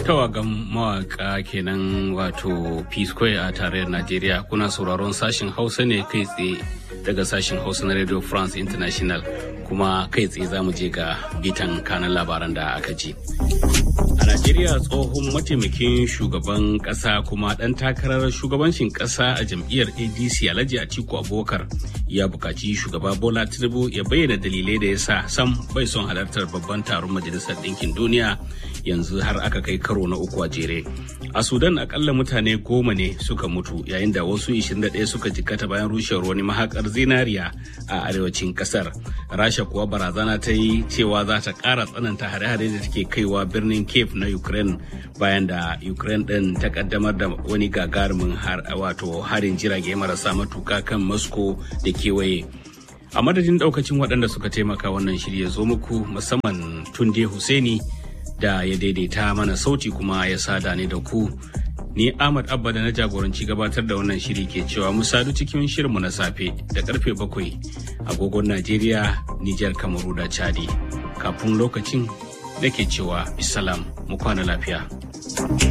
tawagan mawaka kenan wato p square a tarayyar najeriya kuna sauraron sashen hausa ne kai tsaye daga sashen hausa na radio france international kuma kai tsaye za mu je ga bitan kanan labaran da aka ji a najeriya tsohon mataimakin shugaban kasa kuma dan takarar shugabancin kasa a jam'iyyar adc alhaji atiku abubakar ya bukaci shugaba bola tinubu ya bayyana dalilai da ya sa sam bai son halartar babban taron majalisar ɗinkin duniya yanzu har aka kai karo na uku a jere a sudan akalla mutane goma ne suka mutu yayin da wasu 21 suka jikkata bayan rushewar wani mahakar zinariya a arewacin kasar rasha kuwa barazana ta yi cewa za ta kara tsananta hare-hare da take kaiwa birnin cape na ukraine bayan da ukraine din ta kaddamar da wani gagarumin wato harin jirage marasa matuka kan moscow da kewaye a madadin daukacin waɗanda suka taimaka wannan shirya zo muku musamman tunde Hussaini da ya daidaita mana sauti kuma ya sada ni da ku ni ahmad abba da na jagoranci gabatar da wannan shiri ke cewa mu sadu cikin shirinmu na safe da karfe bakwai agogon najeriya nijar kamaru da chadi kafin lokacin nake cewa bisalam mu kwana lafiya